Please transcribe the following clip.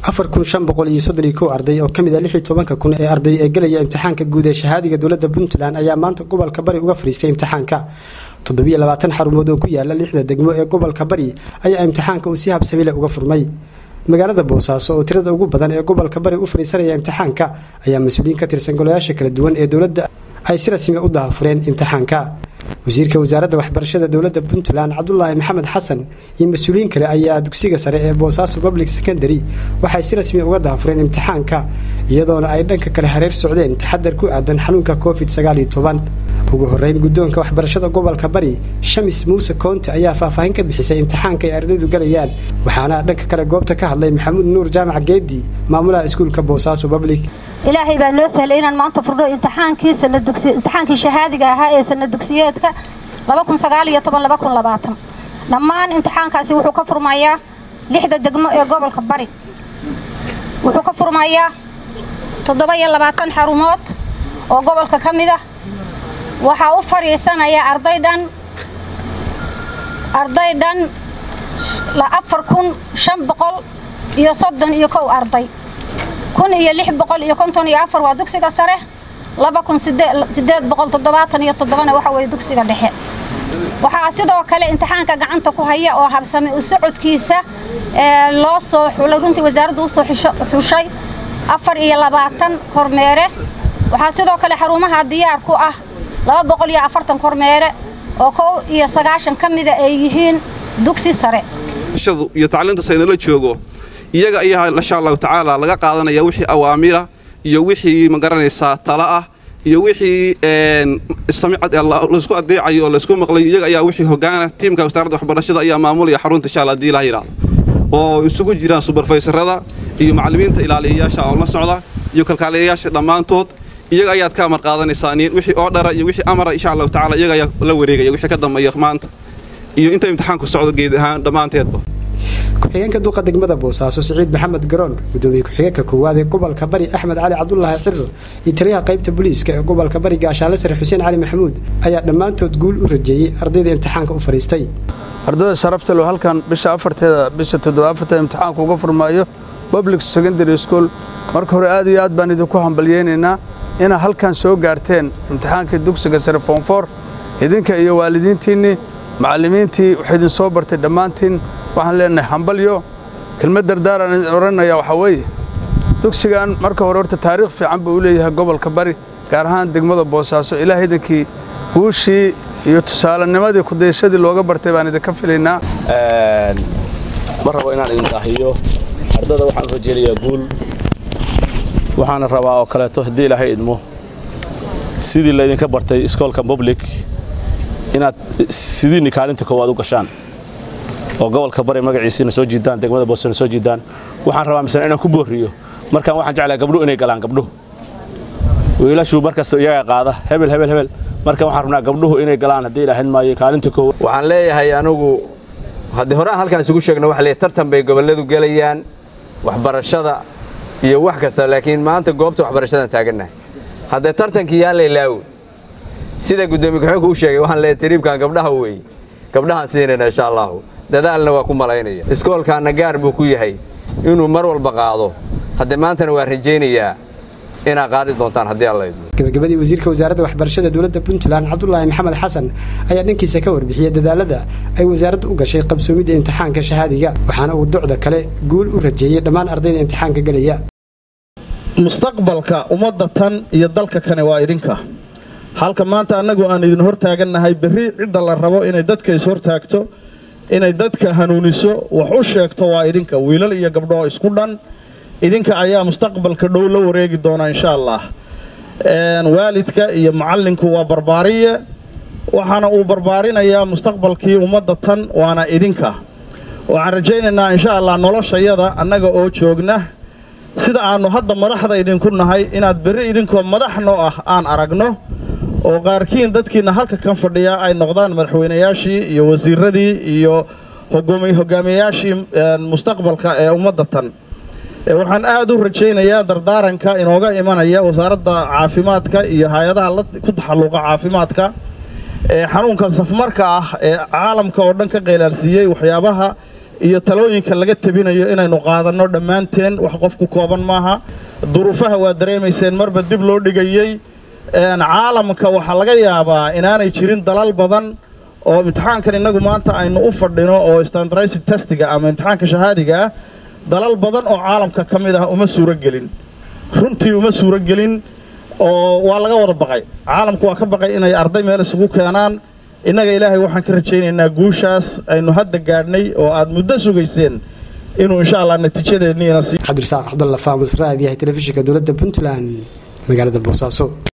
afar kun shan boqol iyo soddon iyo kow arday oo ka mid ah lix iyo tobanka kun ee arday ee gelaya imtixaanka guud ee shahaadiga dowladda puntland ayaa maanta gobolka bari uga fadhiistay imtixaanka toddobiyo labaatan xarumood oo ku yaala lixda degmo ee gobolka bari ayaa imtixaanka uu si habsamile uga furmay magaalada boosaaso oo tirada ugu badan ee gobolka bari u fadhiisanaya imtixaanka ayaa mas-uuliyiin ka tirsan golayaasha kala duwan ee dowladda ay si rasmi u dahafureen imtixaanka wasiirka wasaaradda waxbarashada dowladda puntland cabdulaahi maxamed xasan iyo mas-uuliyiin kale ayaa dugsiga sare ee boosaaso public secondary waxay si rasmi uga dahafureen imtixaanka iyadoona ay dhanka kale hareer socdeen taxadar ku aadan xanuunka covid sagaaliyo toban ugu horeyn guddoonka waxbarashada gobolka bari shamis muuse koonte ayaa faahfaahin ka bixisay imtixaanka ay ardaydu galayaan waxaana dhanka kale goobta ka hadlay maxamuud nuur jaamac geedi maamulaha iskuulka boosaaso public ilaahay baa noo sahlay inaan maanta furno imtixaankii imtixaankii shahaadiga ahaa ee sana dugsiyeedka dhammaan imtixaankaasi wuxuu ka furmayaa lixda degmo ee gobolka bari wuxuu ka furmayaa toddoba-iyo labaatan xarumood oo gobolka ka mid ah waxaa u fadhiisanaya arday dhan arday dhan afar kun shan boqol iyo soddon iyo kow arday kun iyo lix boqol iyo konton iyo afar waa dugsiga sare laba kun sideed boqol toddobaatan iyo toddobana waxa weeye dugsiga dhexe waxaa sidoo kale imtixaanka gacanta ku haya oo habsame u socodkiisa loo soo xulay runtii wasaaraddu u soo xushay afar iyo labaatan kormeere waxaa sidoo kale xarumaha diyaar ku ah laba boqol iyo afartan kormeere oo kow iyo sagaashan ka mida ay yihiin dugsi sare iyo tacliinta saynala joogo iyaga ayaa insha allahu tacaala laga qaadanaya wixii awaamira iyo wixii magaranaysaa tala ah iyo wixii laysku adeecayo oo laysku maqlayo iyaga ayaa wixii hogaana tiimka wasaaradda waxbarashada ayaa maamulaya xarunta insha allah hadii ilaha yidhahdo oo isugu jiraan subarfaysarada iyo macallimiinta ilaaliyayaasha oo la socda iyo kalkaaliyayaasha dhammaantood iyaga ayaad ka amar qaadanaysaa wixii oo dhara iyo wixii amara insha allahu tacala iyaga ayaa la wareegaya wixii ka dambeeya maanta iyo inta imtixaanku socdo geed ahaan dhammaanteedba ku-xigeenka duqa degmada boosaaso siciid maxamed garoon gudoomiye ku-xigeenka koowaad ee gobolka bari axmed cali cabdulaahi ciro iyo taliyaha qaybta booliiska ee gobolka bari gaashaale sare xuseen cali maxamuud ayaa dhammaantood guul u rajeeyey ardayda imtixaanka u fadhiistay ardayda sharaftalo halkan bisha afarteeda bisha toddoba afarteeda imtixaanka uga furmaayo public secondary school marka hore aad iyo aad baan idinku hambalyeynaynaa inaad halkan soo gaarteen imtixaankii dugsiga sare foonfoor idinka iyo waalidiintiinnii macallimiintii waxay idin soo bartay dhammaantiin waxaan leenahay hambalyo kelmad dardaaraan idin odhanaya waxaa weeye dugsigan marka hore horta taariikh fiican buu u leeyahay gobolka bari gaar ahaan degmada boosaaso ilaah idinkii guushii iyo tusaalenimadii kudayashadii looga bartay baan idinka filaynaa ma rabo inaan idin daahiyo ardada waxaan rajeynayaa guul waxaana rabaa oo kaleeto haddii ilaahay idmo sidii laydinka bartay iskoolka public inaad sidiinni kaalinta koowaad u gashaan oo gobolka bari magaciisiina soo jiidaan degmada boosana soo jiidaan waxaan rabaa misle inaan ku boorriyo markaan waxaan jeclaa gabdhuhu inay galaan gabdhuhu wiilashuu markasta iyagaa qaada hebel hebel hebel marka waxaan rabnaa gabdhuhu inay galaan haddii ilaahayd maayo kaalinta koowaad waxaan leeyahay anugu haddii hore aan halkaan isugu sheegno waxa leeyahay tartan bay gobolladu gelayaan waxbarashada iyo wax kasta laakiin maanta goobta waxbarashadan taagannahay haddee tartankii yaan laylaawo sida guddoomiye ku-xigeenku u sheegay waxaan leeyahay tariibkan gabdhaha weeye gabdhahaan siinayna insha allahu dadaalna waa ku malaynaya iskoolkaanna gaar buu ku yahay inuu mar walba qaado haddee maantana waa rajaynayaa inaad qaadi doontaan haddii alla idmo gabagabadii wasiirka wasaaradda waxbarashada dowladda puntland cabdulaahi maxamed xasan ayaa dhankiisa ka warbixiyey dadaalada ay wasaaraddu u gashay qabsoomidda imtixaanka shahaadiga waxaana uu docda kale guul u rajeeyey dhammaan ardayda imtixaanka gelaya mustaqbalka ummadda tan iyo dalka kane waa idinka halka maanta annagu aan idin hortaagannahay berri cidda la rabo inay dadka is-hortaagto inay dadka hanuuniso wax u sheegto waa idinka wiilal iyo gabdhoo isku dhan idinka ayaa mustaqbalka dhow la wareegi doona insha allah waalidka iyo macallinku waa barbaariye waxaana uu barbaarinayaa mustaqbalkii ummadda tan waana idinka waxaan rajaynaynaa insha allah noloshayada annaga oo joogna sida aannu hadda madaxda idinku nahay inaad berri idinkoo madaxnoo ah aan aragno oo qaarkiin dadkiinna halka kan fadhiya ay noqdaan madaxweynayaashii iyo wasiiradii iyo hogaamiyayaashii mustaqbalka ee ummadda tan waxaan aad u rajaynayaa dardaaranka inooga imanaya wasaaradda caafimaadka iyo hay-adaha ku taxalluqa caafimaadka ee xanuunkan safmarka ah ee caalamka oo dhan ka qeylaalsiiyey waxyaabaha iyo talooyinka laga tabinayo inaynu qaadanno dhammaanteen wax qof ku kooban maaha duruufaha waa dareemayseen marba dib loo dhigayey caalamka waxaa laga yaabaa inaanay jirin dalal badan oo imtixaankan innagu maanta aynu u fadhino oo standardized testiga ama imtixaanka shahaadiga ah dalal badan oo caalamka ka mid ah uma suuro gelin runtii uma suuro gelin oo waa laga wada baqay caalamku waa ka baqay inay arday meel isugu keenaan innaga ilaahay waxaan ka rajaynaynaa guushaas aynu hadda gaadhnay oo aad muddo sugayseen inuu insha allah natiijadeedniina sii cabdirasaaq cabdulla faamus raadiyahay telefishinka dowladda puntland magaalada boosaaso